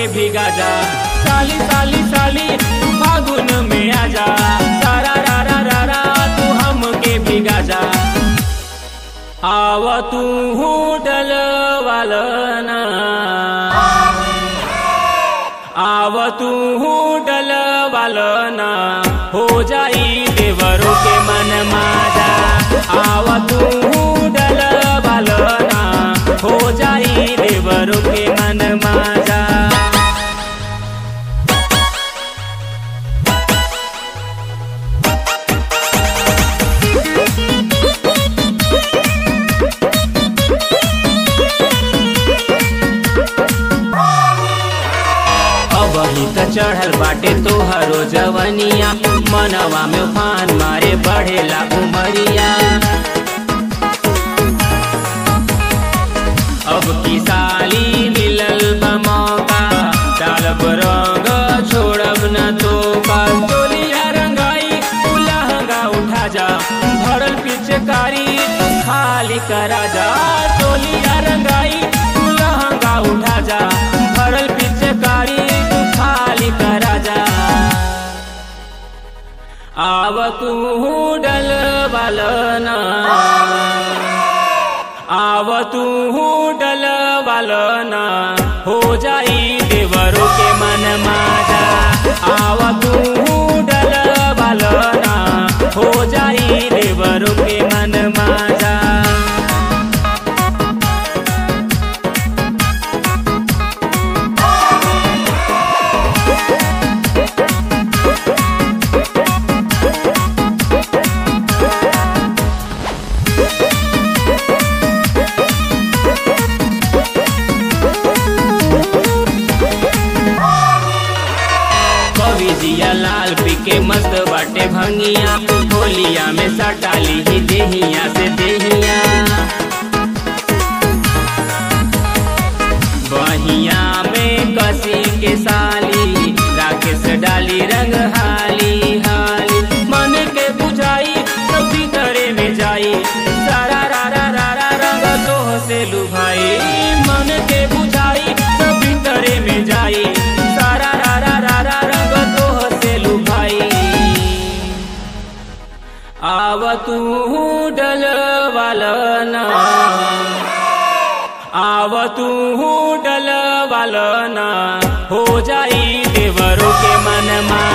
भिगा जा साली साली साली तू फागुन में आजा सारा रा रा रा रा तू हमके भिगा जा आव तू होटल वालना आव तू होटल वालना हो जाई देवरों के मन माजा आव तू होटल वालना हो जाई देवरों के मन माजा अब ही त चढ़ल बाटे तोहरो जवनिया मनवा में उफान मारे बढ़ेला उमरिया अब की साली मिलल बा मौका डालब रंग छोड़ब न तो का चोलिया रंगाई तू लहंगा उठा जा भरल पिचकारी तू खाली करा जा चोलिया रंगाई तू लहंगा उठा जा भरल पिचकारी तू खाली करा जा आव तू डल बालना आव तू डल बालना हो जाई देवरों के मन माजा आव तू डल बालना हो जाई देवरों के मन माजा कवि जिया लाल पी के मस्त बाटे भंगिया होलिया में सटाली ही देहिया से देहिया बहिया में कसी के साली राकेश डाली रंग हाली हाली मन के बुझाई तो भीतरे में जाई सारा रा रा रा रा रंग तो से लुभाई मन के बुझाई तो भीतरे में जाई सारा रा रा रा रा रंग तो से लुभाई आव तू डल वालना आव तू डल वालना हो जाई देवरों के मन मा